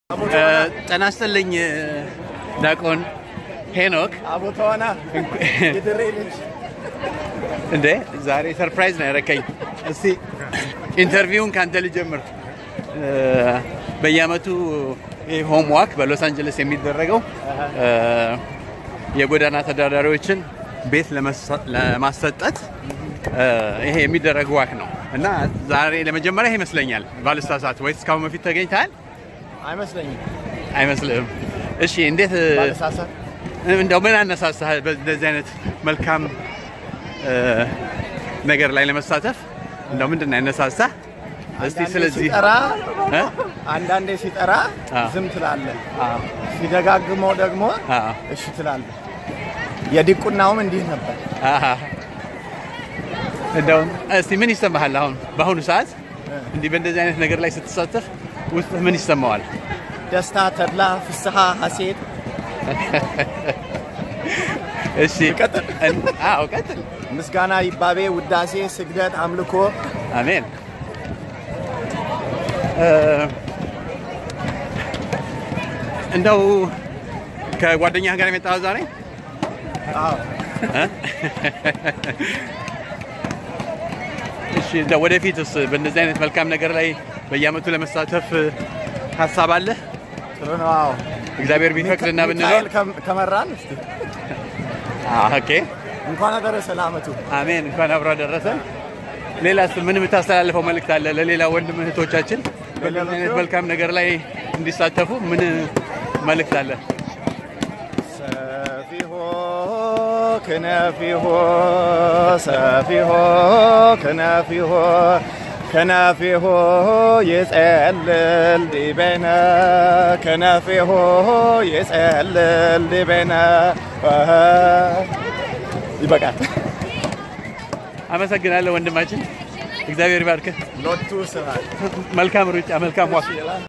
ጤና ይስጥልኝ ዲያቆን ሄኖክ። አቦተዋና የድሬ ልጅ እንዴ ዛሬ ሰርፕራይዝ ነው ያረከኝ። እስቲ ኢንተርቪውን ከአንተ ልጀምር። በየአመቱ ሆም ዋክ በሎስ አንጀለስ የሚደረገው የጎዳና ተዳዳሪዎችን ቤት ለማሰጠት ይሄ የሚደረግ ዋክ ነው እና ዛሬ ለመጀመሪያ ይመስለኛል ባልሳሳት፣ ወይስ እስካሁን በፊት ተገኝተሃል? አይመስለኝም። አይመስልህም? እሺ፣ እንዴት ባለሳሳት እንደው ምን አነሳሳህ በዚህ አይነት መልካም ነገር ላይ ለመሳተፍ? እንደው ምንድን ነው ያነሳሳህ? እስቲ አንዳንዴ ስለዚህ ሲጠራ እ? አንዳንዴ ሲጠራ አዎ። ዝም ትላለህ፣ አዎ፣ ሲደጋግመው ደግሞ አዎ፣ እሺ ትላለህ። የዲቁናውም እንዲህ ነበር። አሃ። እንደው እስቲ ምን ይሰማሃል አሁን በአሁኑ ሰዓት እንዲህ በእንደዚህ አይነት ነገር ላይ ስትሳተፍ ውስጥ ምን ይሰማዋል? ደስታ፣ ተድላ፣ ፍስሐ፣ ሐሴት እሺ ቀጥል። እን- አዎ ቀጥል። ምስጋና፣ ይባቤ፣ ውዳሴ፣ ስግደት፣ አምልኮ አሜን። እ፣ እንደው ከጓደኛህ ጋር የመጣኸው ዛሬ አዎ። እ? እሺ እንደው ወደፊትስ በእንደዚህ አይነት መልካም ነገር ላይ በየአመቱ ለመሳተፍ ሀሳብ አለህ? ጥሩ ነው። አዎ። እግዚአብሔር ቢፈቅድና ብንኖር ሚካኤል ከም- ከመራን እስቲ አዎ፣ ኦኬ እንኳን አደረሰ ለአመቱ። አሜን። እንኳን አብሮ አደረሰን። ሌላስ ምን የምታስተላልፈው መልእክት አለ ለሌላ ወንድም እህቶቻችን በእንደዚህ አይነት መልካም ነገር ላይ እንዲሳተፉ ምን መልእክት አለ? ሰፊሆ ክነፊሆ ሰፊሆ ክነፊሆ ከነፊሆ ይጸልል ዲበነ ከነፊሆ ይጸልል ዲበነ ይበቃል። አመሰግናለሁ ወንድማችን፣ እግዚአብሔር ይባርክህ። ሎቱ ስብሐት መልካም ሩጫ፣ መልካም ዋክ